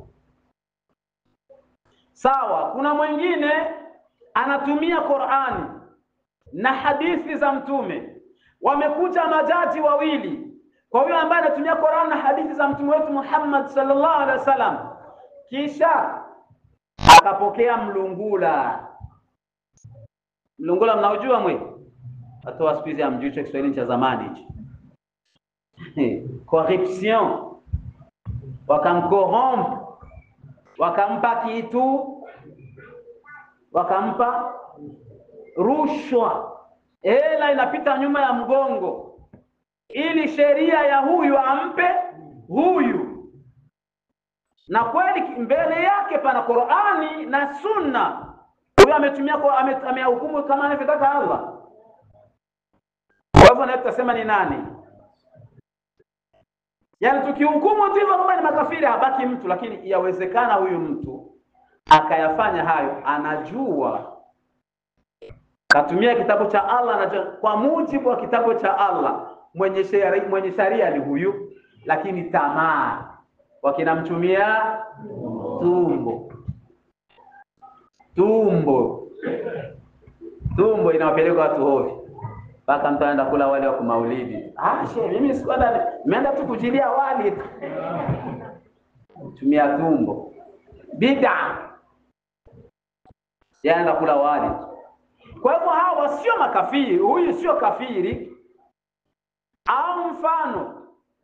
Sawa. Kuna mwingine anatumia Qur'ani na hadithi za Mtume. Wamekuja majaji wawili, kwa huyo ambaye anatumia Qur'an na hadithi za mtume wetu Muhammad sallallahu alaihi wasallam, kisha akapokea mlungula. Mlungula mnaojua mwe atoa siku hizi amjui cha Kiswahili cha zamani hichi corruption, wakamkorompe, wakampa kitu, wakampa rushwa, hela inapita nyuma ya mgongo, ili sheria ya huyu ampe huyu, na kweli mbele yake pana Qur'ani na Sunna. Huyu ametumia amehukumu kama anavyotaka Allah. Kwa hivyo na tutasema ni nani? Yaani tukihukumu tu hivyo kama ni makafiri habaki mtu, lakini yawezekana huyu mtu akayafanya hayo, anajua katumia kitabu cha Allah, anajua kwa mujibu wa kitabu cha Allah mwenye sharia mwenye sharia ni huyu, lakini tamaa wakinamtumia tumbo tumbo tumbo inawapeleka watu hovi mpaka mtu anaenda kula wali wa kumaulidi. Ah, she mimi sikuenda, nimeenda tu kujilia wali tumia tumbo bida, yaenda kula wali. Kwa hivyo hawa sio makafiri, huyu sio kafiri. Au mfano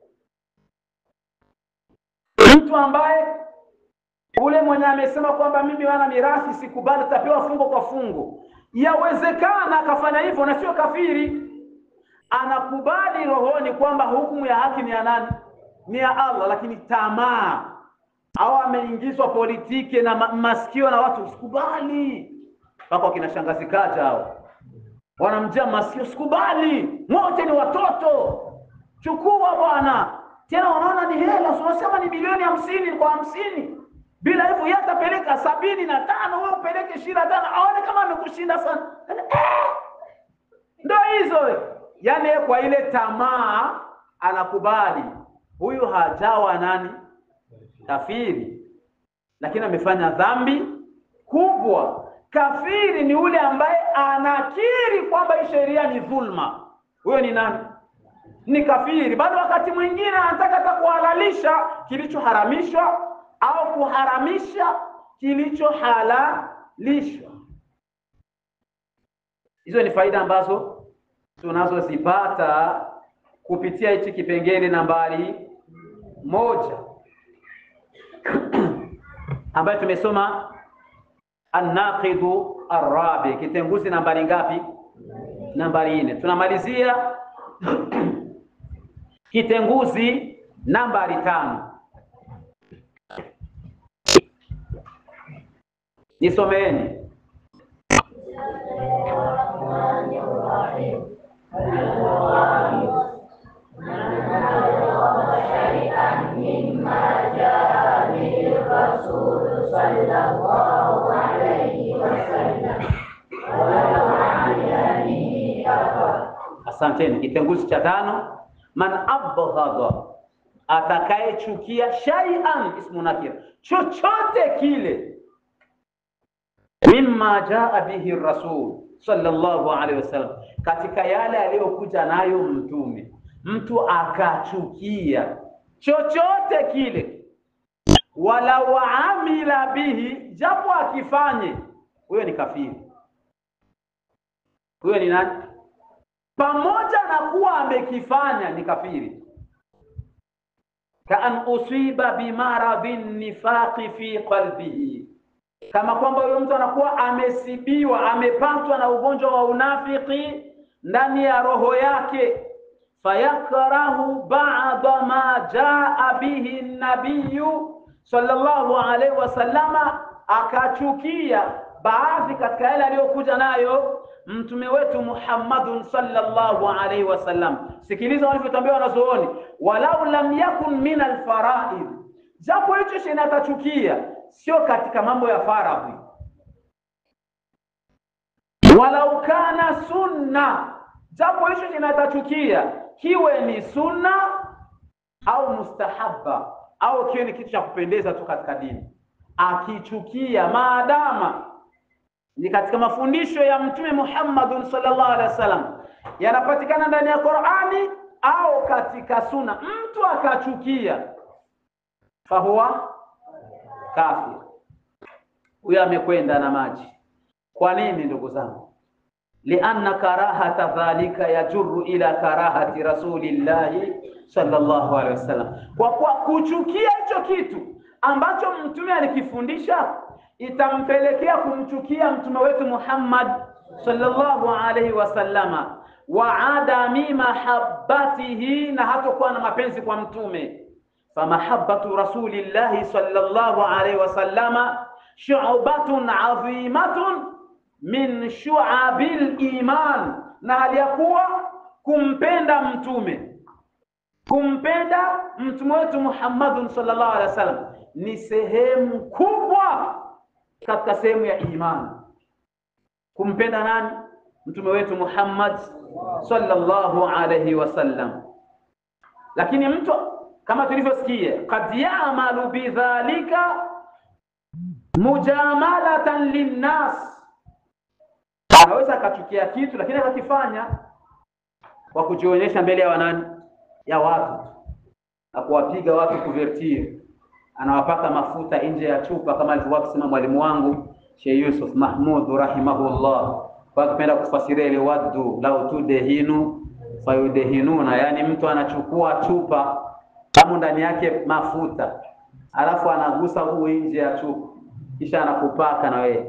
mtu ambaye ule mwenye amesema kwamba mimi wana mirathi sikubali, tapewa fungo kwa fungo Yawezekana akafanya hivyo na sio kafiri, anakubali rohoni kwamba hukumu ya haki ni ya nani? Ni ya Allah, lakini tamaa au ameingizwa politiki na ma masikio na watu, sikubali. Mpaka wakina shangazi kaja hao wanamjia masikio, sikubali, wote ni watoto, chukua bwana. Tena wanaona ni hela, unasema ni bilioni hamsini kwa hamsini bila hivyo yeye atapeleka sabini na tano wewe upeleke ishirini na tano aone kama amekushinda sana. Eh, ndo hizo yaani, kwa ile tamaa anakubali. Huyu hajawa nani kafiri, lakini amefanya dhambi kubwa. Kafiri ni ule ambaye anakiri kwamba hii sheria ni dhulma. Huyo ni nani? Ni kafiri. Bado wakati mwingine anataka hata kuhalalisha kilichoharamishwa au kuharamisha kilichohalalishwa. Hizo ni faida ambazo tunazozipata kupitia hichi kipengele nambari moja ambayo tumesoma annaqidu arabi, kitenguzi nambari ngapi? Nambari nne. Tunamalizia kitenguzi nambari tano. Nisomeeni. Asanteni. Kitenguzi cha tano, man abghadha, atakayechukia shay'an, ismu nakira, chochote kile mimma jaa bihi rasul sallallahu alaihi wasallam, katika yale aliyokuja nayo mtume. Mtu akachukia chochote kile, walau amila bihi, japo akifanye, huyo ni kafiri. Huyo ni nani? Pamoja na kuwa amekifanya ni kafiri. kaan usiba bimaradhin nifaqi fi qalbihi kama kwamba huyo mtu anakuwa amesibiwa, amepatwa na ugonjwa wa unafiki ndani ya roho yake. fayakrahu ba'da ma jaa bihi nabiyu sallallahu alaihi wasallama, akachukia baadhi katika yale aliyokuja nayo mtume wetu Muhammadun sallallahu alaihi wasallam. Sikiliza walivyotambiwa wanazuoni, walau lam yakun min alfaraid, japo hicho shina atachukia sio katika mambo ya faradhi, walau kana sunna, japo hicho kinatachukia kiwe ni sunna au mustahabba au kiwe ni kitu cha kupendeza tu katika dini, akichukia maadama ni katika mafundisho ya Mtume Muhammadun sallallahu alaihi wasallam, yanapatikana ndani ya Qur'ani au katika Sunna. Mtu akachukia, fahuwa kafir, huyo amekwenda na maji. Kwa nini ndugu zangu? lianna karahata dhalika yajurru ila karahati rasulillahi sallallahu alaihi wasallam, kwa kuwa kuchukia hicho kitu ambacho mtume alikifundisha itampelekea kumchukia mtume wetu Muhammad sallallahu alaihi wasallama, wa adami mahabbatihi, na hatokuwa na mapenzi kwa mtume. Famahabbatu rasulillahi sallallahu alaihi wasallama shu'batun adhimatun min shu'abil iman, na hali ya kuwa kumpenda mtume kumpenda mtume wetu Muhammadun sallallahu alaihi wasallam ni sehemu kubwa katika sehemu ya imani. Kumpenda nani? Mtume wetu Muhammad sallallahu alaihi wasallam. Lakini mtu kama tulivyosikia, kad ya'malu bidhalika mujamalatan linnas, anaweza akachukia kitu lakini akakifanya kwa kujionyesha mbele ya wanani ya watu na kuwapiga watu kuvertir, anawapaka mafuta nje ya chupa kama alivyokuwa kusema mwalimu wangu Sheikh Yusuf Mahmud rahimahullah, kwa akipenda kufasiria ile waddu lau tudehinu fayudehinuna, yani mtu anachukua chupa kama ndani yake mafuta alafu anagusa huu nje ya chupa kisha anakupaka na wewe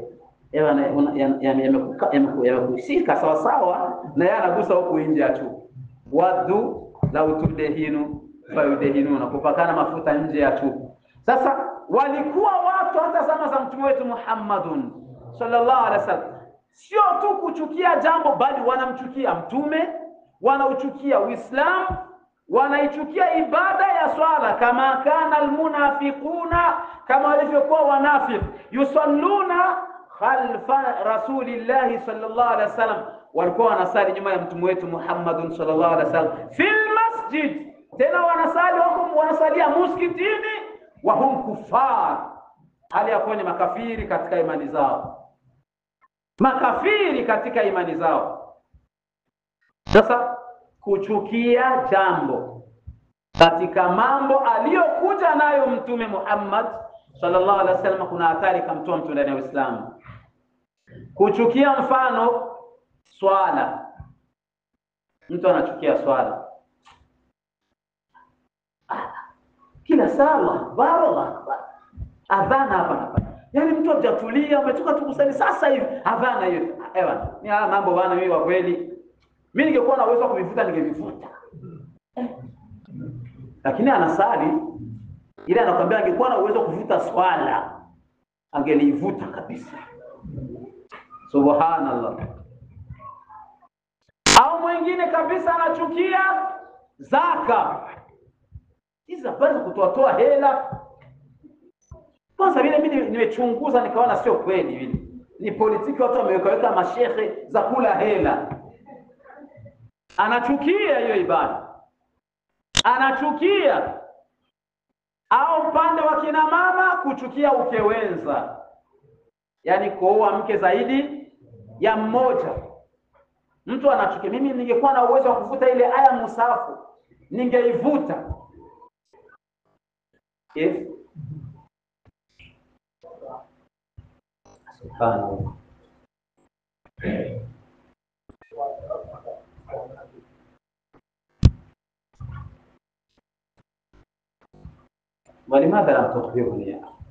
yamekushika sawasawa, na yeye anagusa huku nje ya chupa waddu lau tudehinu fayudehinuna, kupakana mafuta nje ya chupa. Sasa walikuwa watu hata zama za mtume wetu Muhammadun sallallahu alaihi wasallam, sio tu kuchukia jambo, bali wanamchukia mtume, wanauchukia Uislamu, wanaichukia ibada ya swala, kama kana almunafiquna, kama walivyokuwa wanafiki, yusalluna khalfa rasulillahi sallallahu alaihi wasallam walikuwa wanasali nyuma ya mtume wetu Muhammadun sallallahu alaihi wasallam fil masjid, tena wanasali wako wanasalia muskitini, wa hum kufar, hali ya kuwa ni makafiri katika imani zao, makafiri katika imani zao. Sasa kuchukia jambo katika mambo aliyokuja nayo mtume Muhammad sallallahu alaihi wasallam, kuna hatari kamtoa mtu ndani ya Uislamu. Kuchukia mfano swala, mtu anachukia swala kila sala barala adhana hapa hapa, yaani mtu hajatulia, umetoka tu kusali sasa hivi adhana hiyo. Ewa ni haya mambo bwana, mimi kwa kweli, mimi ningekuwa na uwezo wa kuvivuta ningevivuta, lakini anasali ile, anakwambia angekuwa na uwezo wa kuvuta swala angelivuta kabisa. Subhanallah. Au mwingine kabisa anachukia zaka, hizi habari za kutoatoa hela. Kwanza vile mimi nimechunguza nikaona sio kweli, vile ni politiki, watu wamewekaweka mashehe za kula hela. Anachukia hiyo ibada, anachukia au upande wa kina mama kuchukia ukewenza, yaani kuoa mke zaidi ya mmoja. Mtu anachukia. Mimi ningekuwa na uwezo wa kuvuta ile aya musafu ningeivuta. Yes. Subhanallah. ولماذا لم تخبرني يا أخي؟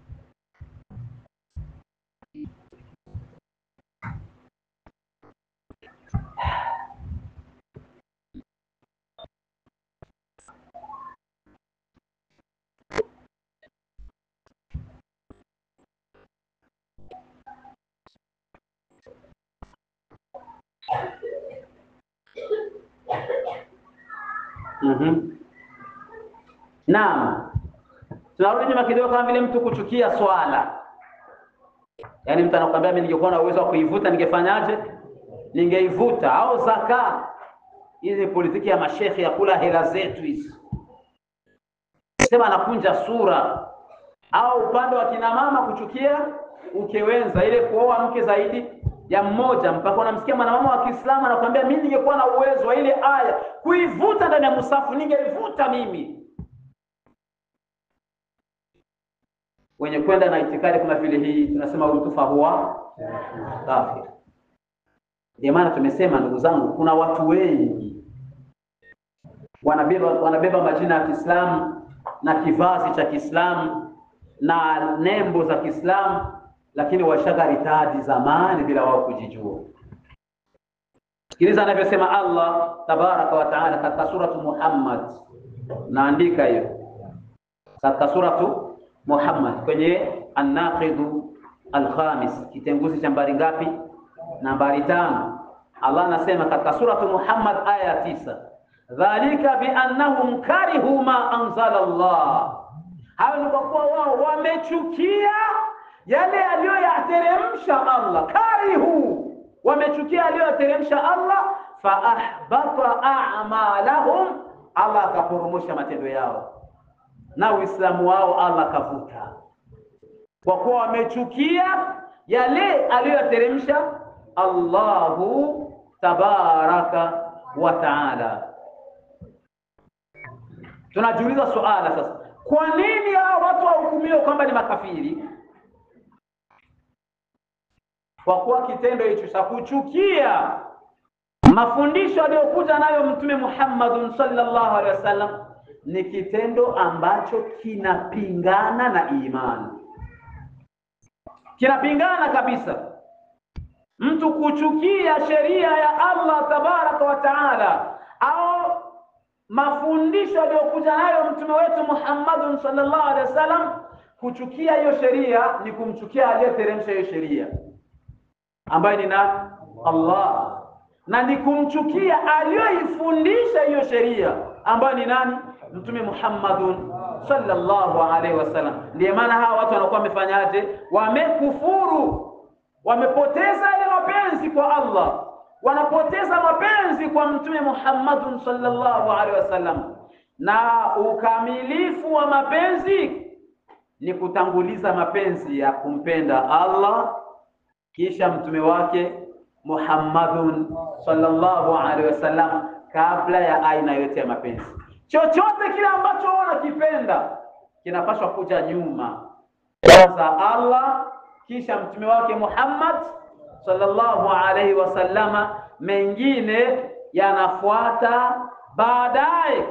Mhm. Naam. Tunarudi nyuma kidogo, kama vile mtu kuchukia swala, yaani mtu anakuambia mimi ningekuwa na uwezo wa kuivuta ningefanyaje? Ningeivuta. Au zaka, hizi politiki ya mashekhe ya kula hela zetu hizi, sema anakunja sura. Au upande wa kina mama kuchukia ukewenza, ile kuoa mke zaidi ya mmoja, mpaka unamsikia mwanamama wa Kiislamu anakuambia mimi ningekuwa na uwezo wa ile aya kuivuta ndani ya musafu ningeivuta mimi. Wenye kwenda na itikadi kama vile hii tunasema utufa huwa kafir. Ndio maana tumesema ndugu zangu, kuna watu wengi wanabeba wanabeba majina ya Kiislamu na kivazi cha Kiislamu na nembo za Kiislamu, lakini washagaritaji zamani bila wao kujijua. Sikiliza anavyosema Allah tabaraka wa taala katika suratu Muhammad, naandika hiyo katika suratu Muhammad kwenye An-Naqidu Al-Khamis, kitenguzi cha nambari ngapi? Nambari tano. Allah anasema katika suratu Muhammad aya ya tisa, dhalika biannahum karihu ma anzala Allah, hayo ni kwa kuwa wao wamechukia yale aliyoyateremsha Allah. Karihu, wamechukia aliyoyateremsha Allah, fa ahbata a'malahum, Allah akaporomosha matendo yao na Uislamu wao Allah kavuta, kwa kuwa wamechukia yale aliyoyateremsha Allahu tabaraka wa taala. Tunajiuliza suala sasa, kwa nini hao watu wahukumiwe kwamba ni makafiri? Kwa kuwa kitendo hicho cha kuchukia mafundisho aliyokuja nayo Mtume Muhammadun sallallahu alaihi wasallam ni kitendo ambacho kinapingana na imani, kinapingana kabisa. Mtu kuchukia sheria ya Allah tabaraka wa taala au mafundisho aliyokuja nayo mtume wetu Muhammadun sallallahu alaihi wasallam, kuchukia hiyo sheria ni kumchukia aliyeteremsha hiyo sheria ambaye ni nani? Allah, na ni kumchukia aliyoifundisha hiyo sheria ambayo ni nani? Mtume Muhammadun sallallahu alaihi wasallam. Ndiyo maana hawa watu wanakuwa wamefanyaje? Wamekufuru, wamepoteza ile mapenzi kwa Allah, wanapoteza mapenzi kwa Mtume Muhammadun sallallahu alaihi wasallam. Na ukamilifu wa mapenzi ni kutanguliza mapenzi ya kumpenda Allah kisha mtume wake Muhammadun sallallahu alaihi wasallam kabla ya aina yote ya mapenzi. Chochote kile ambacho unakipenda kinapaswa kuja nyuma, kwanza Allah, kisha mtume wake Muhammad sallallahu alaihi wasallama, mengine yanafuata baadaye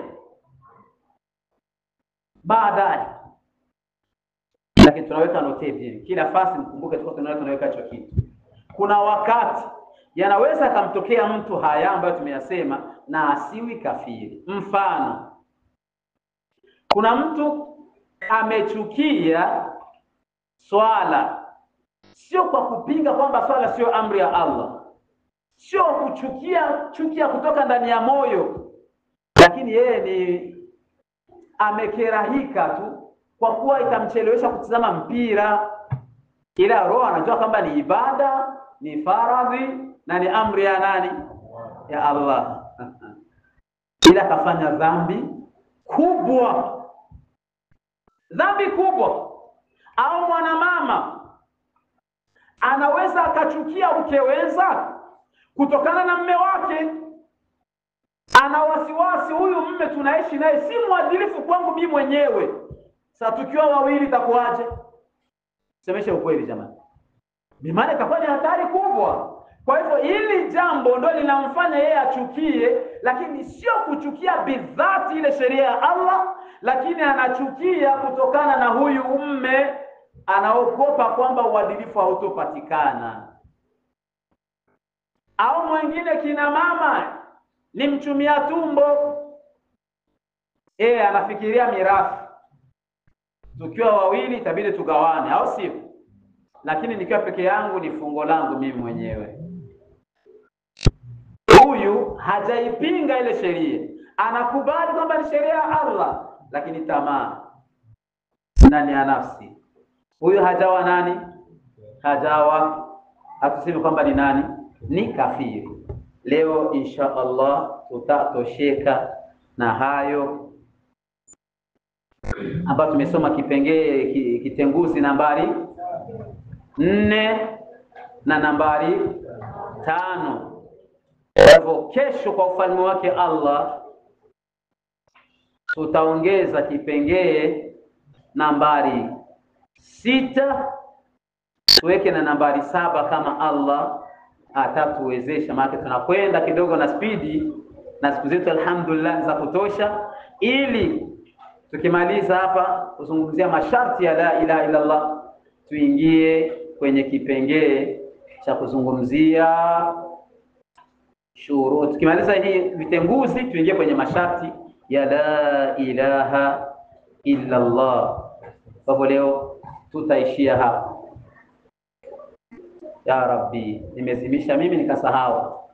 baadaye. Lakini tunaweka note hivi, kila fasi mkumbuke, tuko tunaweka tunaweka hicho kitu. Kuna wakati yanaweza akamtokea mtu haya ambayo tumeyasema na asiwi kafiri. Mfano, kuna mtu amechukia swala, sio kwa kupinga kwamba swala sio amri ya Allah, sio kuchukia chukia kutoka ndani ya moyo, lakini yeye ni amekerahika tu kwa kuwa itamchelewesha kutizama mpira, ila roho anajua kwamba ni ibada, ni faradhi na ni amri ya nani? Ya Allah. ila akafanya dhambi kubwa, dhambi kubwa. Au mwanamama anaweza akachukia ukeweza kutokana na mme wake, ana wasiwasi, huyu mme tunaishi naye si mwadilifu kwangu mimi mwenyewe, sasa tukiwa wawili itakuwaje? Semesha ukweli jamani, maana itakuwa ni hatari kubwa. Kwa hivyo hili jambo ndo linamfanya yeye achukie, lakini sio kuchukia bidhati ile sheria ya Allah, lakini anachukia kutokana na huyu mme, anaogopa kwamba uadilifu hautopatikana. Au mwingine kina mama ni mchumia tumbo, yeye anafikiria mirathi, tukiwa wawili itabidi tugawane, au sio? Lakini nikiwa peke yangu ni fungo langu mimi mwenyewe. Huyu hajaipinga ile sheria, anakubali kwamba ni sheria ya Allah, lakini tamaa ndani ya nafsi. Huyu hajawa nani? Hajawa, hatusemi kwamba ni nani, ni kafiri. Leo insha Allah tutatosheka na hayo ambayo tumesoma kipengee ki- kitenguzi nambari nne na nambari tano. Kwa hivyo kesho, kwa ufalme wake Allah, tutaongeza kipengee nambari sita tuweke na nambari saba kama Allah atatuwezesha, maana tunakwenda kidogo na spidi, na siku zetu alhamdulillah za kutosha, ili tukimaliza hapa kuzungumzia masharti ya la ilaha illa Allah, tuingie kwenye kipengee cha kuzungumzia shurut. Tukimaliza hii vitenguzi, tuingie kwenye masharti ya la ilaha illa Allah. Kwa hivyo leo tutaishia hapa. Ya Rabbi, nimezimisha mimi nikasahau.